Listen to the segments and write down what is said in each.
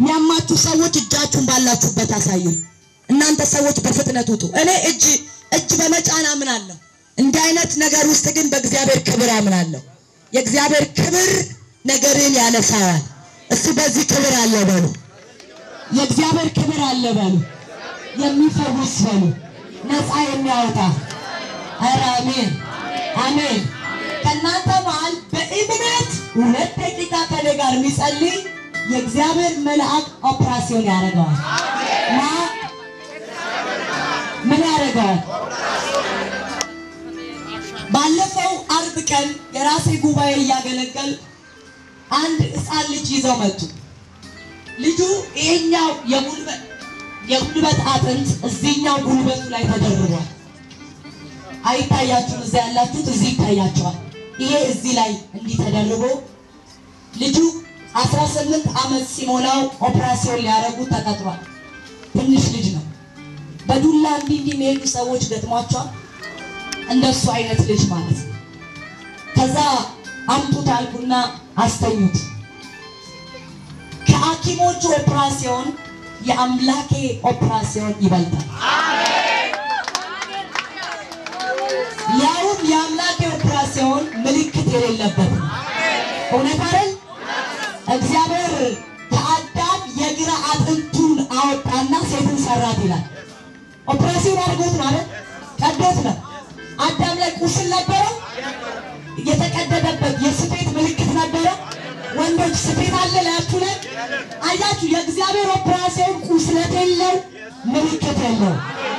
የሚያማችሁ ሰዎች እጃችሁን ባላችሁበት አሳዩኝ። እናንተ ሰዎች በፍጥነት ውጡ። እኔ እጅ እጅ በመጫን አምናለሁ። እንዲህ አይነት ነገር ውስጥ ግን በእግዚአብሔር ክብር አምናለሁ። የእግዚአብሔር ክብር ነገርን ያነሳዋል። እሱ በዚህ ክብር አለ በሉ። የእግዚአብሔር ክብር አለ በሉ። የሚፈውስ በሉ። ነፃ የሚያወጣ ኧረ አሜን አሜን። ከእናንተ መሃል በእምነት ሁለት ደቂቃ ከኔ ጋር የሚጸልይ የእግዚአብሔር መልአክ ኦፕራሲዮን ያደርገዋል። ማ ምን ያደርገዋል? ባለፈው አርብ ቀን የራሴ ጉባኤ እያገለገል አንድ ሕፃን ልጅ ይዘው መጡ። ልጁ ይሄኛው የጉልበት የጉልበት አጥንት እዚህኛው ጉልበቱ ላይ ተደርቧል። አይታያችሁም? እዚያ ያላችሁት እዚህ ይታያቸዋል። ይሄ እዚህ ላይ እንዲህ ተደርቦ ልጁ 18 ዓመት ሲሞላው ኦፕራሲዮን ሊያደርጉ ተቀጥሯል። ትንሽ ልጅ ነው። በዱላ እንዲህ እንዲህ የሚሄዱ ሰዎች ገጥሟቸዋል። እንደሱ አይነት ልጅ ማለት ነው። ከዛ አምጡት አልኩና አስተኙት። ከሐኪሞቹ ኦፕራሲዮን የአምላኬ ኦፕራሲዮን ይበልጣል። ያውም የአምላኬ ኦፕራሲዮን ምልክት የሌለበት ነው። እውነት አይደል? እግዚአብሔር ከአዳም የግራ አጥንቱን አወጣና ሴትን ሰራት ይላል። ኦፕራሲዮን አድርጎት ነው አይደል? ቀዶት ነው። አዳም ላይ ቁስል ነበረው፣ የተቀደደበት የስፌት ምልክት ነበረ። ወንዶች ስፌት አለ ላያችሁ ላይ አያችሁ። የእግዚአብሔር ኦፕራሲዮን ቁስለት የለው፣ ምልክት የለው።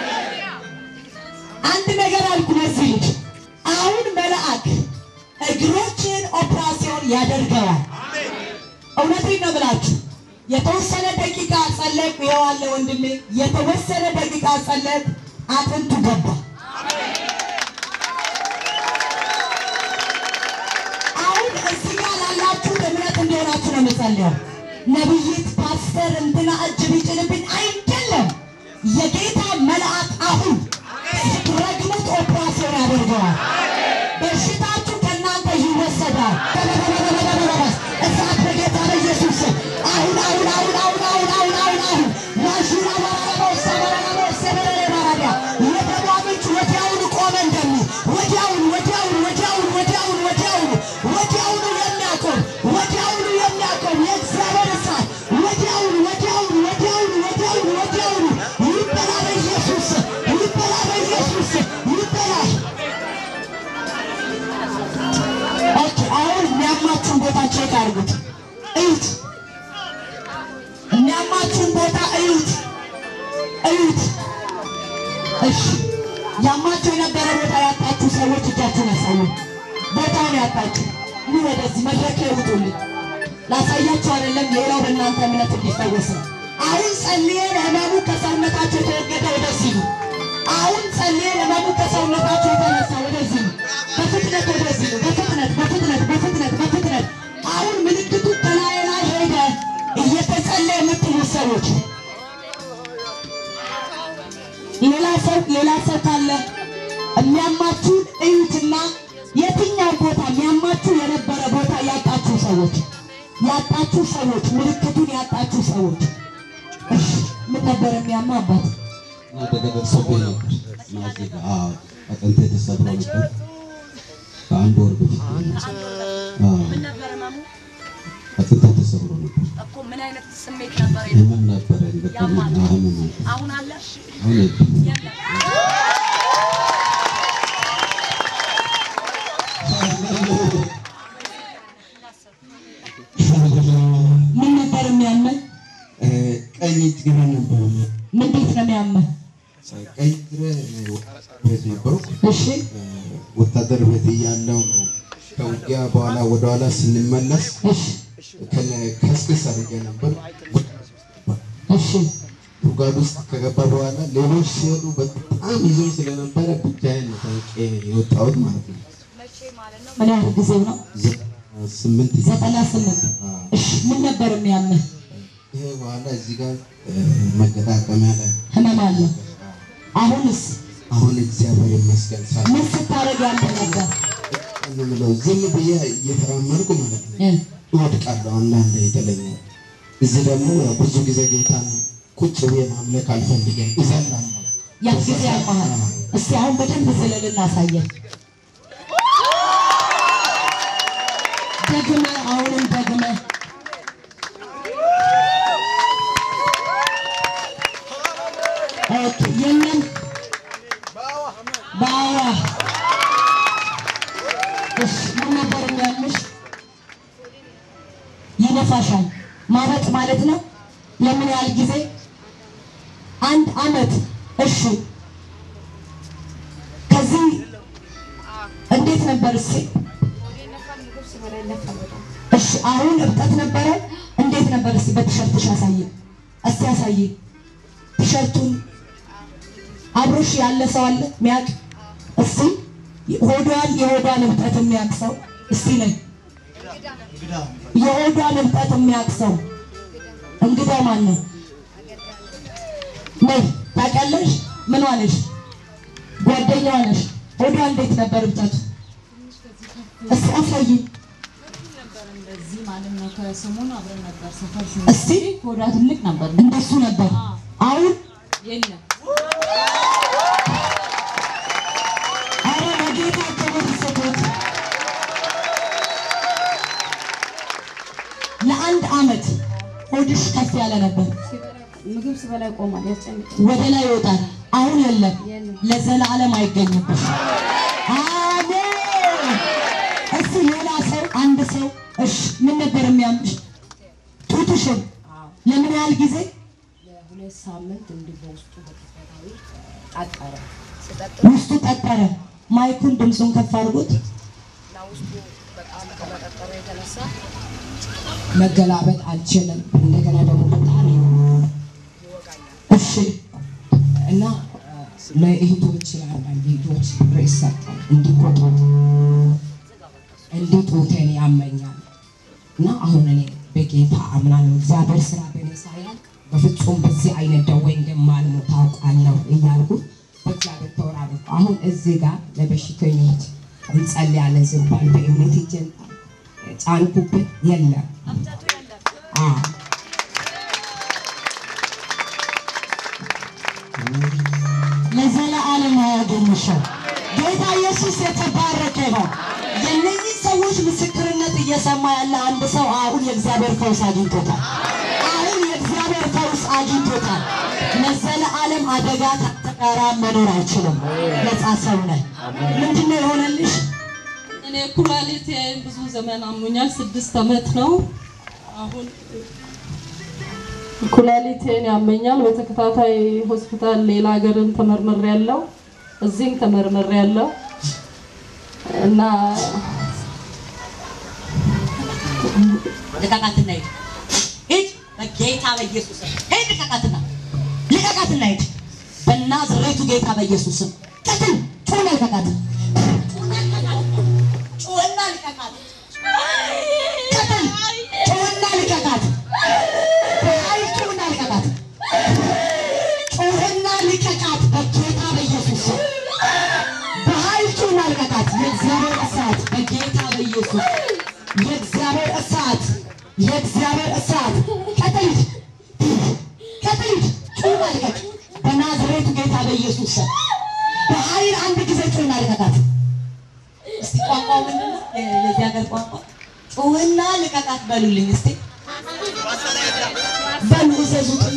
አንድ ነገር አልኩ ለዚህ ልጅ አሁን መልአክ እግሮችን ኦፕራሲዮን ያደርገዋል። እውነቴን ነው ብላችሁ የተወሰነ ደቂቃ ጸለይኩ። ይኸው አለ ወንድሜ፣ የተወሰነ ደቂቃ ጸለይኩ፣ አጥንቱ ገባ። አሁን እዚህ ጋር ላላችሁ እምነት እንዲሆናችሁ ነው የምጸልየው። ነቢይት ፓስተር እንትና እጅ ቢጭንብኝ አይደለም። የጌታ መልአክ አሁን ስትረግሙት ኦፕራሲዮን ያደርገዋል። በሽታችሁ ከእናንተ ይወሰዳል። እሳት በጌታ በኢየሱስ ስም አሁን አሁን አሁን አሁን አሁን አሁን አሁን አሁን ማሹራ ባራባው ሰበራባው ሰበረረ ባራዳ የደሟ ምንጭ ወዲያውኑ ቆመ እንደሚል ወዲያውኑ ወዲያውኑ ወዲያውኑ ወዲያውኑ ወዲያውኑ ወዲያውኑ የሚያቆም ወዲያውኑ የሚያቆም የእግዚአብሔር እሳት ወዲያውኑ ወዲያውኑ ወዲያውኑ ወዲያውኑ ወዲያውኑ ይበላ በኢየሱስ ስም ይበላ በኢየሱስ ስም ይበላ። ኦኬ አሁን የሚያማችሁን ቦታ ቼክ አድርጉት፣ እዩት። የሚያማችሁን ቦታ እዩት፣ እዩት። እሺ ያማችሁ የነበረ ቦታ ያጣችሁ ሰዎች እጃችሁን ያሳዩ። ቦታውን ያጣችሁ ኑ ወደዚህ መድረክ ላይ ውጡልኝ። ላሳያችሁ አይደለም፣ ሌላው በእናንተ እምነት እንዲፈወስ ነው። አሁን ጸልየን ህመሙ ከሰውነታችሁ የተወገደ ወደዚህ ነው። አሁን ጸልየን ህመሙ ከሰውነታችሁ የተነሳ ወደዚህ ነው። በፍጥነት ወደዚህ ነው። በፍጥነት በፍጥነት በፍጥነት በፍጥነት አሁን ምልክቱ ከላይ ላይ ሄደ። እየተጸለየ የምትሉ ሰዎች ሌላ ሰው ሌላ ሰው ካለ የሚያማችሁን እዩትና የትኛው ቦታ የሚያማችሁ የነበረ ቦታ ያጣችሁ ሰዎች ያጣችሁ ሰዎች ምልክቱን ያጣችሁ ሰዎች እሺ ምን ነበር የሚያማ አባት አደጋ ደርሶብኝ ነበር እና እዚህ ጋር አዎ፣ አጥንቴ ተሰብሮ ነበር ከአንድ ወር በፊት አዎ፣ ምን ነበር ህመሙ? አጥንቴ ተሰብሮ ነበር። እኮ ምን አይነት ስሜት ነበር? ህመም ነበረ በጣም ያማል? አዎ፣ ህመም ነበር። አሁን አለ አሁን የለም። የለም። ምን ነበር የሚያመን እ፣ ቀኝ እጅ ግራ ነበር እንዴት ነው የሚያመን ቀኝ እግሬ ቤት ነበርኩ እሺ እ፣ ወታደር ቤት እያለሁ ነው ከውጊያ በኋላ ወደኋላ ስንመለስ እሺ ከነ- ከስክስ አድርጌ ነበር እሺ ጉድጓድ ውስጥ ከገባ በኋላ ሌሎች ሲሄዱ በጣም ይዞኝ ስለነበረ ብቻዬን ነው ታውቄ የወጣሁት ማለት ነው። መቼ ማለት ነው? ምን ያህል ጊዜው ነው ዘጠና ስምንት ጊዜ ዘጠና ስምንት አዎ። እሺ ምን ነበር የሚያመን ይሄ በኋላ እዚህ ጋር እ፣ መገጣጠሚያ ላይ ህመም አለ አሁንስ አሁን እግዚአብሔር ይመስገን ሳ ምን ስታደርግ ያለ ነበር ምለው ዝም ብዬ እየተራመድኩ ማለት ነው እ እወድቃለሁ። አንዳንድ የተለኛል እዚህ ደግሞ ያው ብዙ ጊዜ ጌታን ቁጭ ብዬ ማምለክ አልፈልግም፣ እዘምራለሁ። ያን ጊዜ ያልመሃል። እስቲ አሁን በደንብ ዝለል እናሳየን። ደግመ አሁንም ደግመ ኦኬ የለም በአዋ እሺ ምን ነበር የሚያምሽ? ይነፋሻል ማበጥ ማለት ነው። ለምን ያህል ጊዜ? አንድ አመት። እሺ ከዚህ እንዴት ነበር? እስኪ እሺ አሁን እብጠት ነበረ። እንዴት ነበር? እስኪ በቲሸርትሽ አሳይ፣ እስቲ አሳይ ቲሸርቱን። አብሮሽ ያለ ሰው አለ ሚያቅ? እስቲ ሆዷን የሆዷን እብጠት የሚያቅ ሰው እስቲ ነኝ የሆዷን እብጠት የሚያቅ ሰው እንግዳ ማን ነው? ነይ ታውቂያለሽ? ምን ዋለሽ? ጓደኛዋ ነሽ። ሆዷ እንዴት ነበር እብጠቱ? እስቲ አሳይ እንደዚህ ማለት ነው። ከሰሞኑ አብረን ነበር ሰፈር እስቲ ኮዳ ትልቅ ነበር። እንደሱ ነበር። አሁን የለም አረ በጌታ ክብር ስጡት። ለአንድ አመት ሆድሽ ከፍ ያለ ነበር፣ ምግብ ስበላ ይቆማል፣ ያስጨንቅ ወደ ላይ ይወጣል። አሁን የለም፣ የለም። ለዘላለም አይገኝብሽ። አሜን። እስቲ ሌላ ሰው አንድ ሰው እሺ፣ ምን ነበር የሚያምሽ? ጡትሽን ለምን ያህል ጊዜ? ለሁለት ሳምንት እንዲህ በውስጡ በተፈታዊ አጠረ ውስጡ ጠጠረ። ማይኩን ድምፁን ከፍ አድርጎት። እና ውስጡ በጣም ከመጠጠሩ የተነሳ መገላበጥ አልችልም። እንደገና ደግሞ በጣም እሺ እና ለእህቶች ለአንዳንድ እህቶች ርዕስ ሰጠን እንዲቆጡት እንዲህ ጡቴን ያመኛል እና አሁን እኔ በጌታ አምናለሁ። እግዚአብሔር ስራ በእኔ ሳያልቅ በፍጹም በዚህ አይነት ደዌ እንደማልሞት ታውቃለሁ እያልኩ በእግዚአብሔር ተወራረድኩ። አሁን እዚህ ጋር ለበሽተኞች እንጸልያለን ዝባል በእምነት እጄን ጫንኩበት የለም አዎ ለዘለዓለም አያገኝሽም። ጌታ ኢየሱስ የተባረከ ነው። የእነዚህ ሰዎች ምስክርነት እየሰማ ያለ አንድ ሰው አሁን የእግዚአብሔር ፈውስ አግኝቶታል። አሁን የእግዚአብሔር ፈውስ አግኝቶታል። ለዘለዓለም አደጋ ተቃራ መኖር አይችልም። ነፃ ሰው ነህ። ምንድን ነው የሆነልሽ? እኔ ኩላሊት ብዙ ዘመን አሞኛል። ስድስት ዓመት ነው አሁን ኩላሊቴን ያመኛል። በተከታታይ ሆስፒታል ሌላ ሀገርም ተመርምሬ ያለው እዚህም ተመርምሬ ያለው እና ልቀቃትና ሂድ ሂድ፣ በጌታ በኢየሱስ ስም ሂድ፣ ልቀቃትና ልቀቃትና ሂድ፣ በናዝሬቱ ጌታ በኢየሱስ ስም ቀጥል፣ ጩና ልቀቃት፣ ጩና ልቀቃት፣ ቀጥል፣ ጩና ልቀቃት፣ በኃይል ጩና ልቀቃት፣ ጩህና ልቀቃት፣ በጌታ በኢየሱስ ስም በኃይል ጩና ልቀቃት። የእግዚአብሔር እሳት በጌታ በኢየሱስ የእግዚአብሔር እሳት የእግዚአብሔር እሳት ቀጥል ቀጥል ጩና ልቀቅ በናዝሬቱ ጌታ በኢየሱስ ስም በኃይል አንድ ጊዜ ጩና ልቀቃት። እስቲ ቋንቋው ምንድን ነው? የ- የዚህ ሀገር ቋንቋ ጩህና ልቀቃት በሉልኝ እስቲ በሉ እዘዙትና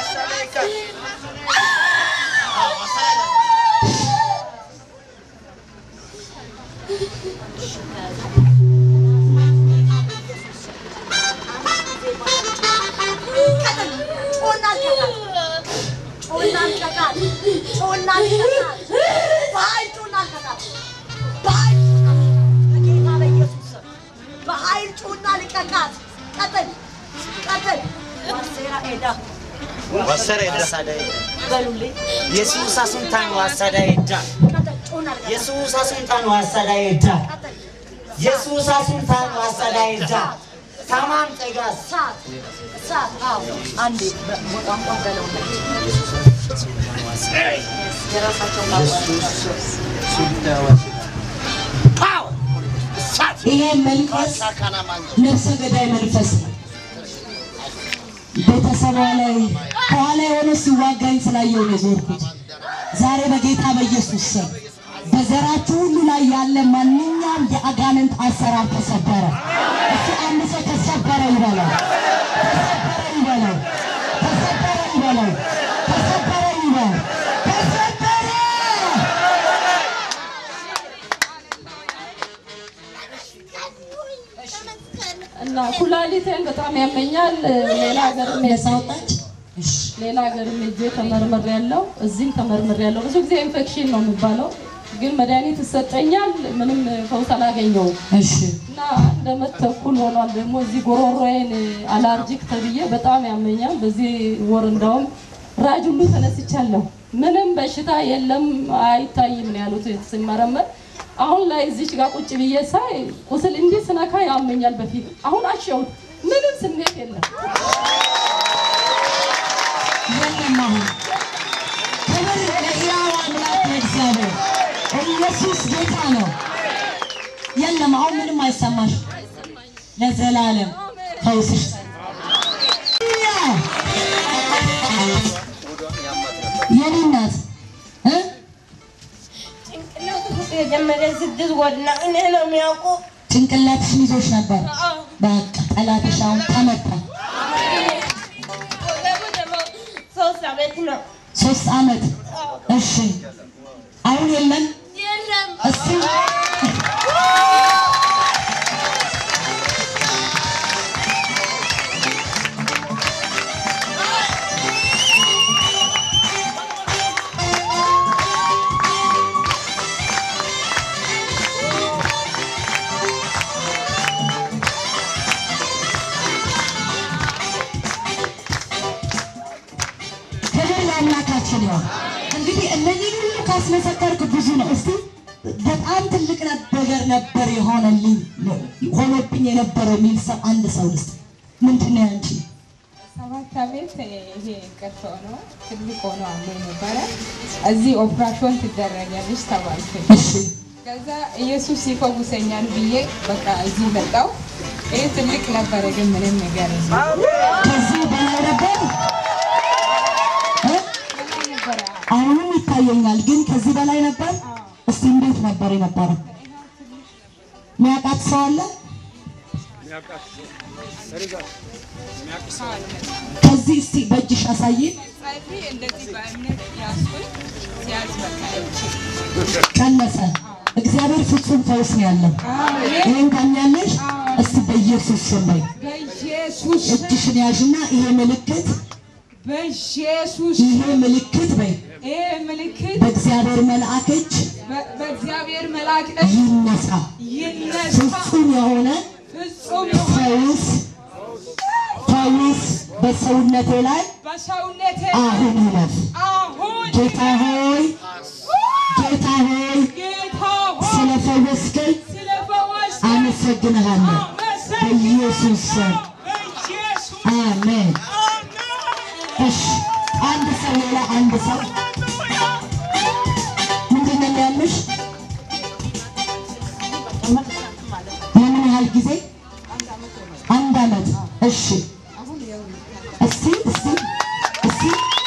በኃይል ጩና ልቀቃት። ቀጥል ቀጥል። ዋሴራ ኤዳ Wasara edda. በሉልኝ። Yesuusa sunttaan waassadaa edda. ቀጥል ጩና ልቀቃት። Yesuusa sunttaan waassadaa edda. ቀጥል Yesuusa sunttaan waassadaa edda. Tamaan xegaas. እሳት እሳት። አዎ አንዴ በ- በቋንቋ በለው የራሳቸው Power. Esaat. ይሄ መንፈስ ነፍሰ ገዳይ መንፈስ ነው። ቤተሰቧ ላይ ከኋላ የሆነ ሲዋጋኝ ስላየው ነው የዞርኩት። ዛሬ በጌታ በኢየሱስ ስም በዘራችሁ ሁሉ ላይ ያለ ማንኛውም የአጋንንት አሰራር ተሰበረ። እሱ አንድ ሰው ተሰበረ ይበለው፣ ተሰበረ ይበለው፣ ተሰበረ ይበለው፣ ተሰበረ ይበል፣ ተሰበረ እና ኩላሊቴን በጣም ያመኛል። ሌላ ሀገር ነፃ ወጣች። እሺ ሌላ ሀገር ሄጄ ተመርምሬ ያለው እዚህም ተመርምሬ ያለው ብዙ ጊዜ ኢንፌክሽን ነው የሚባለው፣ ግን መድኃኒት ይሰጠኛል። ምንም ፈውስ አላገኘውም እሺ እና አንድ ዓመት ተኩል ሆኗል። ደግሞ እዚህ ጎሮሮዬን አላርጂክ ተብዬ በጣም ያመኛል። በዚህ ወር እንዳውም ራጅ ሁሉ ተነስቻለሁ። ምንም በሽታ የለም አይታይም ነው ያሉት ሲመረመር። አሁን ላይ እዚች ጋር ቁጭ ብዬ ሳይ ቁስል እንዲህ ስነካ ያመኛል። በፊት አሁን አሸሁት፣ ምንም ስሜት የለም። የለም አሁን ክብር ለሕያው አምላክ ለእግዚአብሔር። ኢየሱስ ጌታ ነው። የለም አሁን ምንም አይሰማሽ። ለዘላለም ፈውስሽ የኔ እናት እ ጭንቅላት ውስጥ የጀመረ ስድስት ወር ነው። እኔ ነው የሚያውቁ። ጭንቅላትሽን ይዞሽ ነበር። በቃ ጠላትሽ አሁን ተመታ። ወገቡ ደግሞ ሶስት ዓመት ነው። ሶስት ዓመት እሺ፣ አሁን የለም የለም እስቲ ክብር ለአምላካችን ይሁን። እንግዲህ እነዚህ ሁሉ ካስመሰከርክ ብዙ ነው። እስቲ በጣም ትልቅ ነገር ነበር የሆነልኝ ሆኖብኝ የነበረው የሚል ሰው አንድ ሰው ልስጥ። ምንድን ነው ያንቺ? ሰባት ዓመት ይሄ ቀርቶ ነው ትልቅ ሆኖ አለ ነበረ። እዚህ ኦፕራሽን ትደረጊያለሽ ተባልኩኝ። እሺ ከዛ ኢየሱስ ይፈውሰኛል ብዬ በቃ እዚህ መጣሁ። ይህ ትልቅ ነበረ፣ ግን ምንም ነገር የለም። ከዚህ በላይ ነበር እ? በላይ ነበረ። አሁንም ይታየኛል፣ ግን ከዚህ በላይ ነበር። እስቲ እንዴት ነበር የነበረው? የሚያውቃት ሰው አለ? ከዚህ እስቲ በእጅሽ አሳይን። ጸልይ እንደዚህ በእምነት ያዝኩኝ። ሲያዝ በቃ እቺ ቀነሰ። እግዚአብሔር ፍጹም ፈውስ ነው ያለው። ይህን ታምኛለሽ? እስቲ በኢየሱስ ስም በይ። በኢየሱስ እጅሽን ያዥና ይሄ ምልክት በኢየሱስ ይሄ ምልክት በይ ይሄ ምልክት በእግዚአብሔር መልአክ እጅ በ- በእግዚአብሔር መልአክ እጅ ይነሳ። ይነሳ። ፍጹም የሆነ ፍጹም የሆነ ፈውስ ፈውስ በሰውነቴ ላይ በሰውነቴ አሁን ይለፍ። አሁን ጌታ ሆይ ጌታ ሆይ ጌታ ሆይ ስለፈወስከኝ ስለፈወስ አመሰግንሃለሁ በኢየሱስ ስም በኢየሱስ አሜን። እሺ አንድ ሰው ሌላ አንድ ሰው ምንድን ነው የሚያምሽ? ለምን ያህል ጊዜ? አንድ አመት። እሺ እስቲ እስቲ እስቲ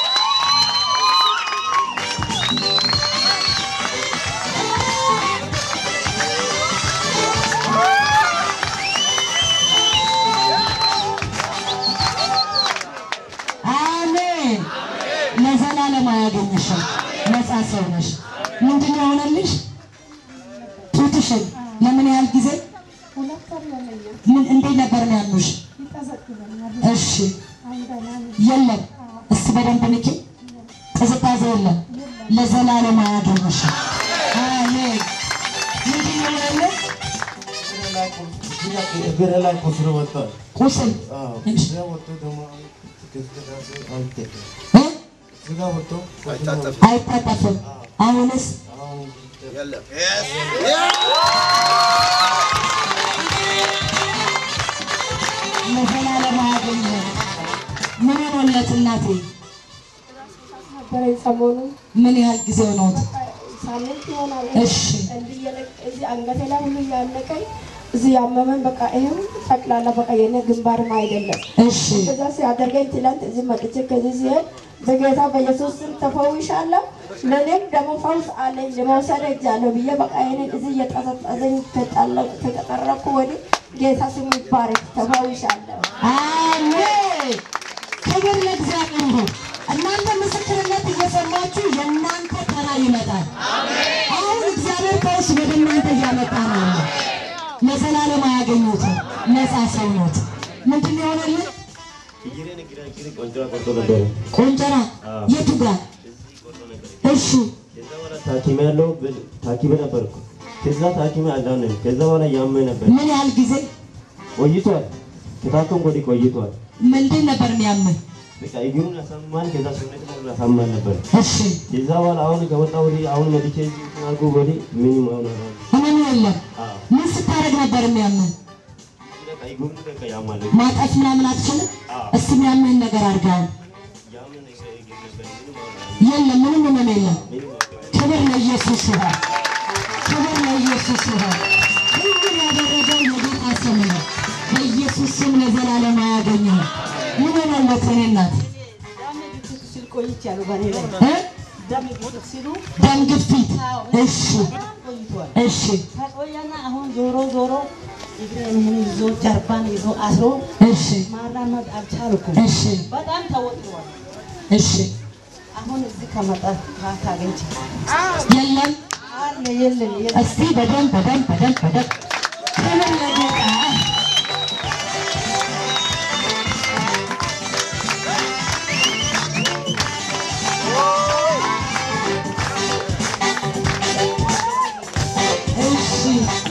አሜን። ለዘላለም አያገኝሽም። ነፃ ሰው ነሽ። ምንድን ነው የሆነልሽ? ጡትሽን ለምን ያህል ጊዜ? ምን እንዴት ነበር ነው ያሉሽ? እሺ የለም። እስቲ በደንብ ንኪ። ቅዝቃዜ የለም። ለዘላለም አያገኝሽም። አሜን። ምንድን ነው የሆነልሽ? እግር ላይ ቁስል ወጥቷል። ቁስል አዎ፣ እሺ። ስጋ ወጥቶ ደግሞ ቅዝቃዜ አይጠቅም። እ? ስጋ ወጥቶ ቁስል ወጥቶ አይታጠፍም። አሁንስ አሁን ለዘላለም አያገኝም። ምን ሆኖለት እናቴ? ነበረኝ ሰሞኑን ምን ያህል ጊዜ ሆኖት? ሳምንት ይሆናል። እሺ እንዲህ እየለቅ- እዚህ አንገቴ ላይ ሁሉ እያነቀኝ እዚህ ያመመን በቃ ይሄም ጠቅላላ በቃ የኔ ግንባርም አይደለም። እሺ እዛ ሲያደርገኝ ትላንት እዚህ መጥቼ ከዚህ ሲሄድ በጌታ በኢየሱስ ስም ተፈውሻለሁ። ለእኔም ደግሞ ፈውስ አለኝ ለመውሰድ ሄጃለሁ ብዬ በቃ ይሄንን እዚህ እየጠዘጠዘኝ ከጠረኩ ወዲህ ጌታ ስሙ ይባረክ። ተፈውሻለሁ። አሜን። ክብር ለእግዚአብሔር ይሁን። እናንተ ምስክርነት እየሰማችሁ የእናንተ ተራ ይመጣል። አሁን እግዚአብሔር ፈውስ ወደ እናንተ እያመጣ ነው ያለው። ለዘላለም አያገኙትም። ነፃ ሰው ናት። ምንድን ነው የሆነልን? ቆንጨራ የቱ ጋር? እሺ ታኪሜ ያለው ታኪሜ ነበርኩ። ከዛ ታኪሜ አልዳንም። ከዛ በኋላ ያመኝ ነበር። ምን ያህል ጊዜ? ቆይቷል። ከታከምኩ ወዲህ ቆይቷል። ምንድን ነበር የሚያምን? በቃ እግሩን ያሳምማል። ከዛ ሰውነት ሙሉ ያሳምማል ነበር። እሺ ከዛ በኋላ አሁን ከወጣ ወዲህ አሁን መጥቼ እዚህ እንትን አልኩ ወዲህ ምንም አሁን አሁን ህመም የለም። ምን ስታደርግ ነበር የሚያምን? በቃ እግሩን በቃ ያማል። ማጠፍ ምናምን አትችልም? እስቲ የሚያምህን ነገር አድርገሃል? የለም፣ ምንም ህመም የለም። ክብር ለኢየሱስ ይሁን። ክብር ለኢየሱስ ይሁን። ሁሉን ያደረገው የጌታ ስም ነው። በኢየሱስ ስም ለዘላለም አያገኝም። ምን ሆነለት እኔ እናት ሲል ቆይቻለሁ በእኔ ላይ እ? ደም ግፊት ሲሉ ደም ግፊት። እሺ ቆይቷል። እሺ ከቆየና አሁን ዞሮ ዞሮ እግሬን ይህን ይዞ ጀርባን ይዞ አስሮ እሺ ማራመድ አልቻልኩም። እሺ በጣም ተወጥሯል። እሺ አሁን እዚህ ከመጣ ካገኘች የለም አለ የለም የለም እስቲ በደንብ በደንብ በደንብ በደንብ ክብር ለጌታ እሺ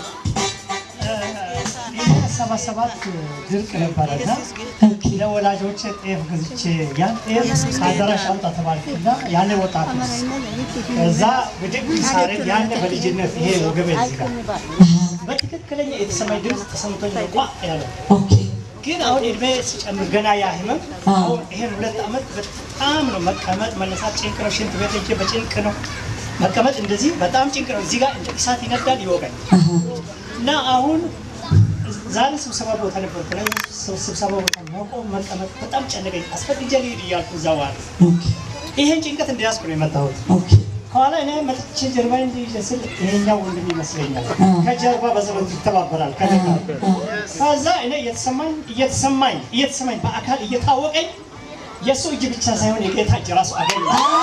ሰባ ሰባት ድርቅ ነበረና ለወላጆች ጤፍ ገዝቼ ያን ጤፍ ከአዳራሽ አምጣ ተባልኩና ያኔ ወጣት እዛ ብድግ ሳረግ ያኔ በልጅነት ይሄ ወገቤ እዚህ ጋር በትክክለኛ የተሰማኝ ድምፅ ተሰምቶኝ ነው ቋ ያለው። ግን አሁን እድሜ ሲጨምር ገና ያ ህመም አሁን ይሄን ሁለት ዓመት በጣም ነው መቀመጥ መነሳት ጭንቅ ነው። ሽንት ቤት ሄጄ በጭንቅ ነው መቀመጥ እንደዚህ በጣም ጭንቅ ነው። እዚህ ጋር እንደ እሳት ይነዳል ይወጋኝ እና አሁን ዛሬ ስብሰባ ቦታ ነበርኩ እና ስብሰባ ቦታ መቆም መቀመጥ በጣም ጨነቀኝ። አስፈቅጄ ልሂድ እያልኩ እዛ ዋል ይሄን ጭንቀት እንደያዝኩ ነው የመጣሁት። ከኋላ እኔ መጥቼ ጀርባ እንዲይዤ ስል ይሄኛው ወንድም ይመስለኛል ከጀርባ በዘበት ይተባበራል ከደጋ ከዛ እኔ እየተሰማኝ እየተሰማኝ እየተሰማኝ በአካል እየታወቀኝ የእሱ እጅ ብቻ ሳይሆን የጌታ እጅ ራሱ አገኘ።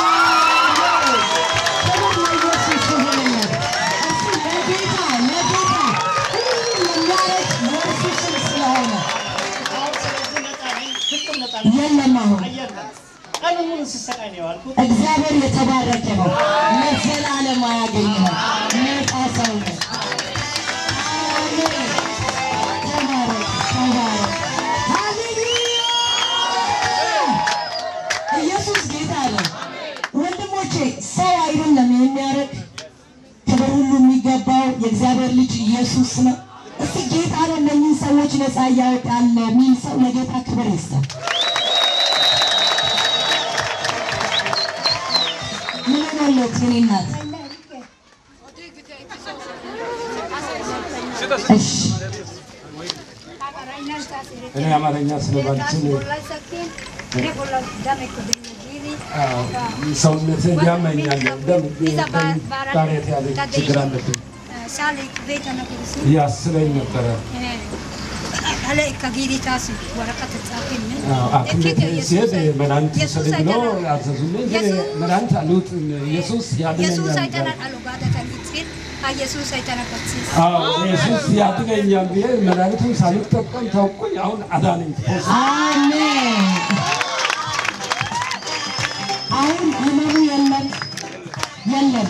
የለም አሁን ቀኑ ሙሉ ስሰቃይ ነው የዋልኩት። እግዚአብሔር የተባረከ ነው። ለዘላለም አያገኝም። ነፃ ሰው ነው። አሜን። ተባረክ፣ ተባረክ። ሃሌሉያ! ኢየሱስ ጌታ ነው። ወንድሞቼ ሰው አይደለም የሚያደርግ ክብር ሁሉ የሚገባው የእግዚአብሔር ልጅ ኢየሱስ ነው። እስቲ ጌታ ነው እነኝህን ሰዎች ነፃ እያወጣል የሚል ሰው ለጌታ ክብር ይስጣል። ምን ሆነለት የኔ እናት? እሺ እኔ አማርኛ ስለባልችል አዎ፣ ሰውነቴን ያመኛል። ደም ጣሬት ያለ ችግር አለብኝ ያስለኝ ነበረ። አዎ፣ ሐኪም ቤት ሲሄድ መድኃኒት ውሰድ ብሎ አዘዙልኝ። ግን መድኃኒት አልውጥም። ኢየሱስ ያድነኛል አዎ፣ ኢየሱስ ያድነኛል ብዬ መድኃኒቱን ሳልጠቀም ተውኩኝ። አሁን አዳነኝ። አሜን። አሁን ህመሙ የለም የለም።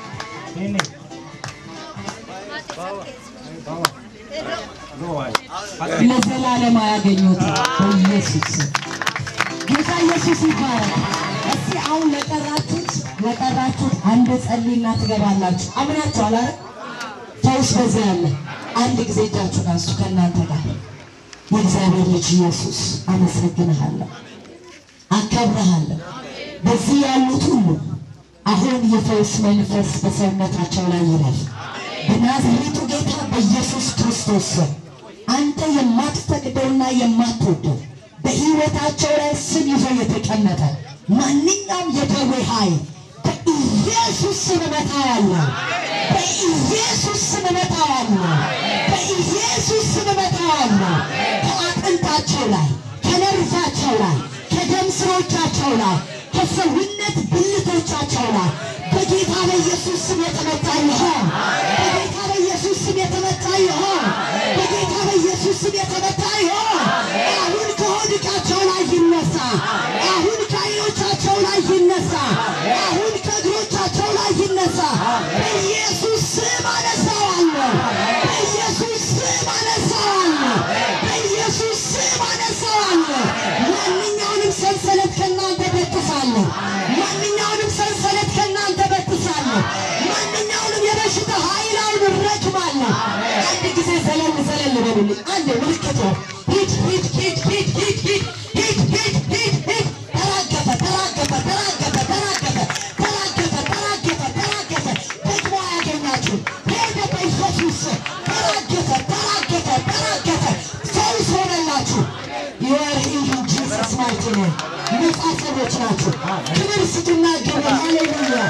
ለዘላለም አያገኙት በኢየሱስ ስም። ጌታ ኢየሱስ ይባረክ። እስቲ አሁን ለቀራችሁት ለቀራችሁት አንድ ጸልይና ትገባላችሁ። አምናችኋል አይደል? ፈውስ በዚያ አለ። አንድ ጊዜ እጃችሁን አንሱ ከእናንተ ጋር የእግዚአብሔር ልጅ ኢየሱስ አመሰግንሃለሁ፣ አከብረሃለሁ። በዚህ ያሉት ሁሉ አሁን የፈውስ መንፈስ በሰውነታቸው ላይ ይረፍ። በናዝሬቱ ጌታ በኢየሱስ ክርስቶስ ስም አንተ የማትፈቅደውና የማትወደው በሕይወታቸው ላይ ስም ይዞ የተቀመጠ ማንኛውም የደዌ ኃይል በኢየሱስ ስም እመታዋለሁ። በኢየሱስ ስም እመታዋለሁ። በኢየሱስ ስም እመታዋለሁ። ከአጥንታቸው ላይ ከነርቫቸው ላይ ከደም ስሮቻቸው ላይ ከሰውነት ብልቶቻቸው ላይ በጌታ በኢየሱስ ስም የተመታ ይሆን። በጌታ በኢየሱስ ስም የተመታ ይሆን። በጌታ በኢየሱስ ስም የተመታ ይሆን። አሁን ከሆድ ዕቃቸው ላይ ይነሳ። አሁን ከዓይኖቻቸው ላይ ይነሳ። አሁን ከእግሮቻቸው ላይ ይነሳ። በኢየሱስ ስም አነሳዋለሁ። በኢየሱስ ስም አነሳዋለሁ። በኢየሱስ ስም አነሳዋለሁ። ማንኛውንም ሰንሰለት ከእናንተ በጥሳለሁ። ማንኛውንም ሰንሰለት ከእናንተ በጥሳለሁ። ማንኛውንም የበሽታ ኃይል አሁን እረግማለሁ። አንድ ጊዜ ዘለል ዘለል በሉልኝ። አንድ ምልክት ነው። ሂድ ሂድ ሂድ ሂድ ሂድ ሂድ ሂድ ሂድ ሂድ ሂድ ተራገፈ ተራገፈ ተራገፈ ተራገፈ ተራገፈ ተራገፈ ተራገፈ ደግሞ አያገኛችሁም። ሄደ በኢየሱስ ስም ተራገፈ ተራገፈ ተራገፈ ፈውስ ሆነላችሁ። You are healed in Jesus' mighty name. ነጻ ሰዎች ናችሁ። ክብር ስጡና ግቡ። ሃሌሉያ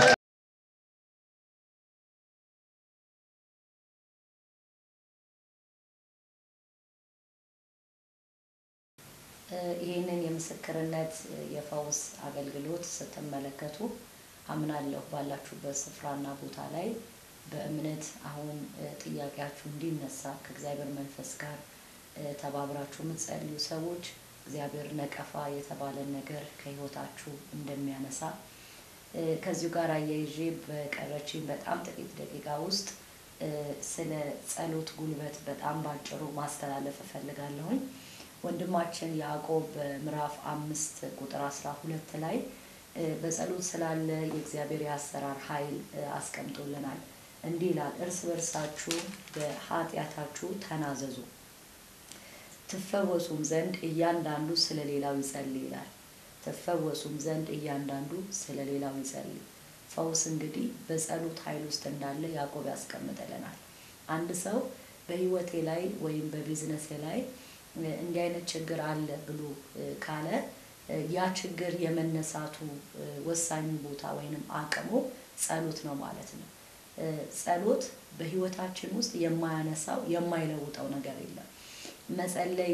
ይህንን የምስክርነት የፈውስ አገልግሎት ስትመለከቱ አምናለሁ ባላችሁበት ስፍራና ቦታ ላይ በእምነት አሁን ጥያቄያችሁ እንዲነሳ ከእግዚአብሔር መንፈስ ጋር ተባብራችሁ የምትጸልዩ ሰዎች እግዚአብሔር ነቀፋ የተባለን ነገር ከህይወታችሁ እንደሚያነሳ ከዚሁ ጋር አያይዤ በቀረችኝ በጣም ጥቂት ደቂቃ ውስጥ ስለ ጸሎት ጉልበት በጣም ባጭሩ ማስተላለፍ እፈልጋለሁኝ። ወንድማችን ያዕቆብ በምዕራፍ አምስት ቁጥር አስራ ሁለት ላይ በጸሎት ስላለ የእግዚአብሔር የአሰራር ኃይል አስቀምጦልናል። እንዲህ ይላል፣ እርስ በርሳችሁ በኃጢአታችሁ ተናዘዙ ትፈወሱም ዘንድ እያንዳንዱ ስለ ሌላው ይጸልይ ይላል። ትፈወሱም ዘንድ እያንዳንዱ ስለ ሌላው ይጸልይ። ፈውስ እንግዲህ በጸሎት ኃይል ውስጥ እንዳለ ያዕቆብ ያስቀምጥልናል። አንድ ሰው በህይወቴ ላይ ወይም በቢዝነሴ ላይ እንዲህ አይነት ችግር አለ ብሎ ካለ ያ ችግር የመነሳቱ ወሳኙ ቦታ ወይንም አቅሙ ጸሎት ነው ማለት ነው። ጸሎት በህይወታችን ውስጥ የማያነሳው የማይለውጠው ነገር የለም። መጸለይ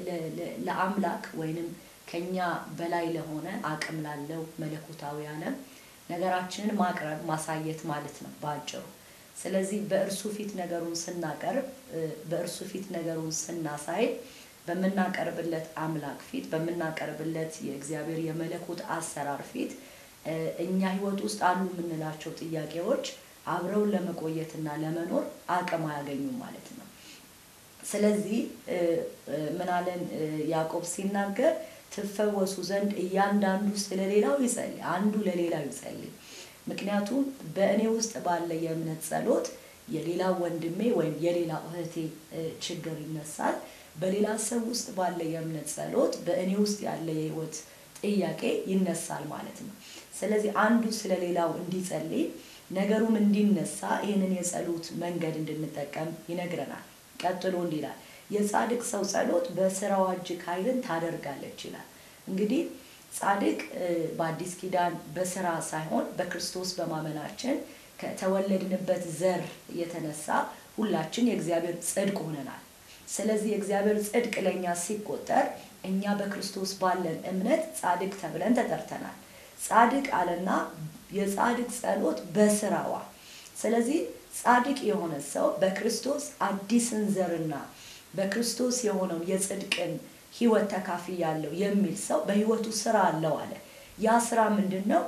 ለአምላክ ወይንም ከኛ በላይ ለሆነ አቅም ላለው መለኮታዊ ዓለም ነገራችንን ማቅረብ ማሳየት ማለት ነው በአጭሩ። ስለዚህ በእርሱ ፊት ነገሩን ስናቀርብ በእርሱ ፊት ነገሩን ስናሳይ በምናቀርብለት አምላክ ፊት በምናቀርብለት የእግዚአብሔር የመለኮት አሰራር ፊት እኛ ህይወት ውስጥ አሉ የምንላቸው ጥያቄዎች አብረውን ለመቆየትና ለመኖር አቅም አያገኙም ማለት ነው። ስለዚህ ምን አለን ያዕቆብ ሲናገር ትፈወሱ ዘንድ እያንዳንዱ ስለሌላው ይጸልይ፣ አንዱ ለሌላው ይጸልይ። ምክንያቱም በእኔ ውስጥ ባለ የእምነት ጸሎት የሌላው ወንድሜ ወይም የሌላው እህቴ ችግር ይነሳል። በሌላ ሰው ውስጥ ባለ የእምነት ጸሎት በእኔ ውስጥ ያለ የህይወት ጥያቄ ይነሳል ማለት ነው። ስለዚህ አንዱ ስለሌላው እንዲጸልይ ነገሩም እንዲነሳ ይህንን የጸሎት መንገድ እንድንጠቀም ይነግረናል። ቀጥሎ እንዲህ ይላል፣ የጻድቅ ሰው ጸሎት በስራዋ እጅግ ኃይልን ታደርጋለች ይላል። እንግዲህ ጻድቅ በአዲስ ኪዳን በስራ ሳይሆን በክርስቶስ በማመናችን ከተወለድንበት ዘር የተነሳ ሁላችን የእግዚአብሔር ጽድቅ ሆነናል። ስለዚህ የእግዚአብሔር ጽድቅ ለእኛ ሲቆጠር እኛ በክርስቶስ ባለን እምነት ጻድቅ ተብለን ተጠርተናል። ጻድቅ አለና የጻድቅ ጸሎት በስራዋ ስለዚህ ጻድቅ የሆነ ሰው በክርስቶስ አዲስን ዘርና በክርስቶስ የሆነውን የጽድቅን ህይወት ተካፊ ያለው የሚል ሰው በህይወቱ ስራ አለው አለ። ያ ስራ ምንድን ነው?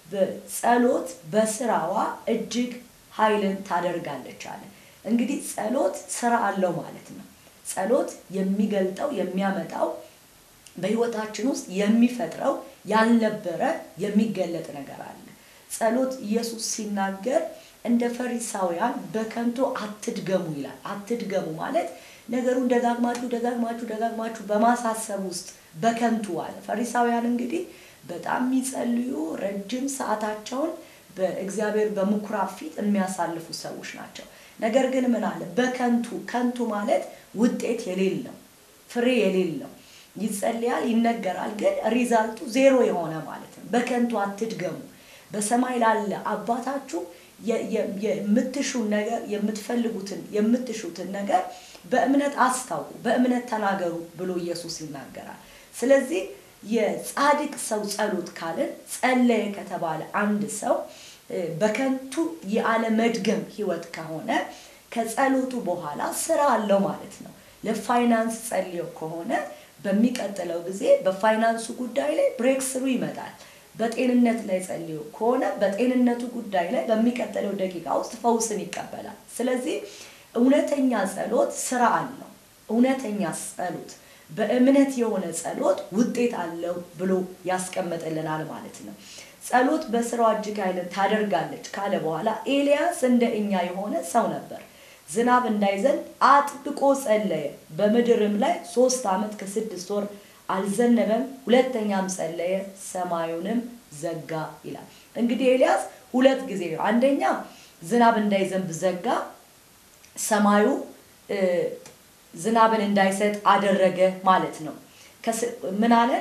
ጸሎት በስራዋ እጅግ ኃይልን ታደርጋለች አለ። እንግዲህ ጸሎት ስራ አለው ማለት ነው። ጸሎት የሚገልጠው የሚያመጣው በህይወታችን ውስጥ የሚፈጥረው ያልነበረ የሚገለጥ ነገር አለ። ጸሎት ኢየሱስ ሲናገር እንደ ፈሪሳውያን በከንቱ አትድገሙ ይላል። አትድገሙ ማለት ነገሩን ደጋግማችሁ ደጋግማችሁ ደጋግማችሁ በማሳሰብ ውስጥ በከንቱ አለ። ፈሪሳውያን እንግዲህ በጣም የሚጸልዩ ረጅም ሰዓታቸውን በእግዚአብሔር በምኩራብ ፊት የሚያሳልፉ ሰዎች ናቸው። ነገር ግን ምን አለ? በከንቱ ከንቱ ማለት ውጤት የሌለው ፍሬ የሌለው ይጸልያል፣ ይነገራል፣ ግን ሪዛልቱ ዜሮ የሆነ ማለት ነው። በከንቱ አትድገሙ። በሰማይ ላለ አባታችሁ የ- የ- የምትሹን ነገር የምትፈልጉትን የምትሹትን ነገር በእምነት አስታውቁ፣ በእምነት ተናገሩ ብሎ ኢየሱስ ይናገራል። ስለዚህ የጻድቅ ሰው ጸሎት ካልን ጸለየ ከተባለ አንድ ሰው እ፣ በከንቱ የአለመድገም ህይወት ከሆነ ከጸሎቱ በኋላ ስራ አለው ማለት ነው። ለፋይናንስ ጸልዮ ከሆነ በሚቀጥለው ጊዜ በፋይናንሱ ጉዳይ ላይ ብሬክ ስሩ ይመጣል። በጤንነት ላይ ጸልዮ ከሆነ በጤንነቱ ጉዳይ ላይ በሚቀጥለው ደቂቃ ውስጥ ፈውስን ይቀበላል። ስለዚህ እውነተኛ ጸሎት ስራ አለው። እውነተኛ ጸሎት በእምነት የሆነ ጸሎት ውጤት አለው ብሎ ያስቀምጥልናል ማለት ነው። ጸሎት በስራዋ እጅግ ኃይልን ታደርጋለች ካለ በኋላ ኤልያስ እንደ እኛ የሆነ ሰው ነበር። ዝናብ እንዳይዘንብ አጥብቆ ጸለየ። በምድርም ላይ ሶስት ዓመት ከስድስት ወር አልዘነበም። ሁለተኛም ጸለየ፣ ሰማዩንም ዘጋ ይላል። እንግዲህ ኤልያስ ሁለት ጊዜ ነው። አንደኛ ዝናብ እንዳይዘንብ ዘጋ፣ ሰማዩ እ፣ ዝናብን እንዳይሰጥ አደረገ ማለት ነው። ከስ- ምን አለ?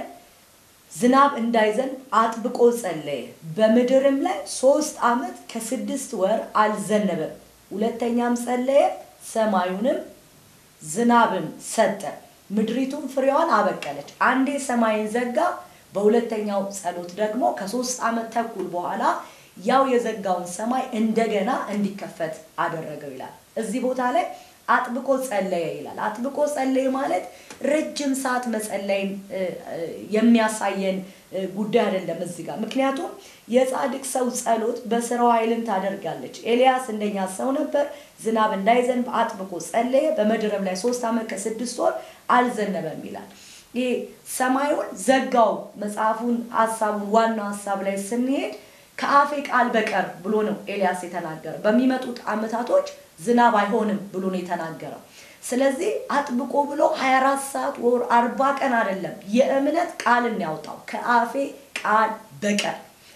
ዝናብ እንዳይዘንብ አጥብቆ ጸለየ። በምድርም ላይ ሶስት ዓመት ከስድስት ወር አልዘነበም። ሁለተኛም ጸለየ፣ ሰማዩንም ዝናብን ሰጠ፣ ምድሪቱም ፍሬዋን አበቀለች። አንዴ ሰማይን ዘጋ፣ በሁለተኛው ጸሎት ደግሞ ከሶስት ዓመት ተኩል በኋላ ያው የዘጋውን ሰማይ እንደገና እንዲከፈት አደረገው ይላል። እዚህ ቦታ ላይ አጥብቆ ጸለየ ይላል። አጥብቆ ጸለየ ማለት ረጅም ሰዓት መጸለይን እ፣ እ፣ የሚያሳየን እ፣ ጉዳይ አይደለም እዚህ ጋር። ምክንያቱም የጻድቅ ሰው ጸሎት በስራው ኃይልን ታደርጋለች። ኤልያስ እንደኛ ሰው ነበር። ዝናብ እንዳይዘንብ አጥብቆ ጸለየ። በምድርም ላይ ሶስት ዓመት ከስድስት ወር አልዘነበም ይላል። ይህ ሰማዩን ዘጋው። መጽሐፉን ሀሳቡን ዋናው ሀሳብ ላይ ስንሄድ ከአፌ ቃል በቀር ብሎ ነው ኤልያስ የተናገረው። በሚመጡት ዓመታቶች ዝናብ አይሆንም ብሎ ነው የተናገረው። ስለዚህ አጥብቆ ብሎ 24 ሰዓት ወር 40 ቀን አይደለም የእምነት ቃልን ያውጣው ከአፌ ቃል በቀር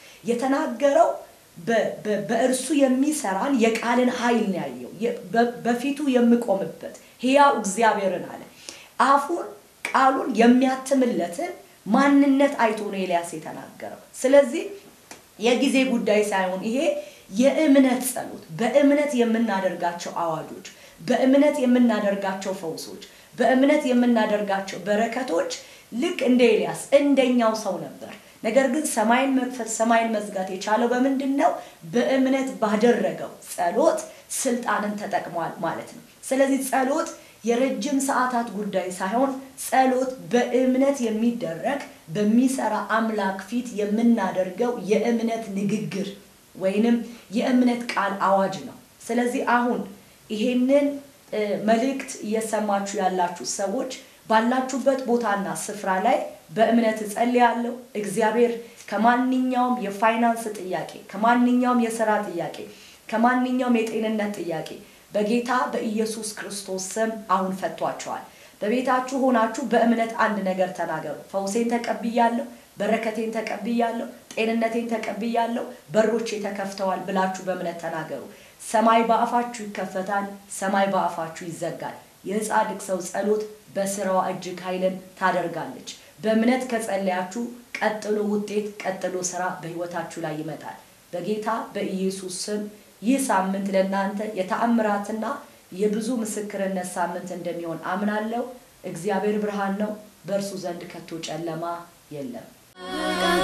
የተናገረው በ- በ- በእርሱ የሚሰራን የቃልን ኃይል ነው ያየው። የ- በ- በፊቱ የምቆምበት ሕያው እግዚአብሔርን አለ። አፉን ቃሉን የሚያትምለትን ማንነት አይቶ ነው ኤልያስ የተናገረው። ስለዚህ የጊዜ ጉዳይ ሳይሆን ይሄ የእምነት ጸሎት፣ በእምነት የምናደርጋቸው አዋጆች፣ በእምነት የምናደርጋቸው ፈውሶች፣ በእምነት የምናደርጋቸው በረከቶች ልክ እንደ ኤልያስ እንደኛው ሰው ነበር። ነገር ግን ሰማይን መክፈት ሰማይን መዝጋት የቻለው በምንድን ነው? በእምነት ባደረገው ጸሎት ስልጣንን ተጠቅሟል ማለት ነው። ስለዚህ ጸሎት የረጅም ሰዓታት ጉዳይ ሳይሆን ጸሎት በእምነት የሚደረግ በሚሰራ አምላክ ፊት የምናደርገው የእምነት ንግግር ወይንም የእምነት ቃል አዋጅ ነው። ስለዚህ አሁን ይሄንን እ፣ መልእክት እየሰማችሁ ያላችሁ ሰዎች ባላችሁበት ቦታና ስፍራ ላይ በእምነት እጸልያለሁ። እግዚአብሔር ከማንኛውም የፋይናንስ ጥያቄ፣ ከማንኛውም የስራ ጥያቄ፣ ከማንኛውም የጤንነት ጥያቄ በጌታ በኢየሱስ ክርስቶስ ስም አሁን ፈቷቸዋል። በቤታችሁ ሆናችሁ በእምነት አንድ ነገር ተናገሩ። ፈውሴን ተቀብያለሁ፣ በረከቴን ተቀብያለሁ፣ ጤንነቴን ተቀብያለሁ፣ በሮቼ ተከፍተዋል ብላችሁ በእምነት ተናገሩ። ሰማይ በአፋችሁ ይከፈታል፣ ሰማይ በአፋችሁ ይዘጋል። የጻድቅ ሰው ጸሎት በስራዋ እጅግ ኃይልን ታደርጋለች። በእምነት ከጸለያችሁ ቀጥሎ ውጤት፣ ቀጥሎ ስራ በህይወታችሁ ላይ ይመጣል። በጌታ በኢየሱስ ስም ይህ ሳምንት ለእናንተ የተአምራትና የብዙ ምስክርነት ሳምንት እንደሚሆን አምናለሁ። እግዚአብሔር ብርሃን ነው፣ በእርሱ ዘንድ ከቶ ጨለማ የለም።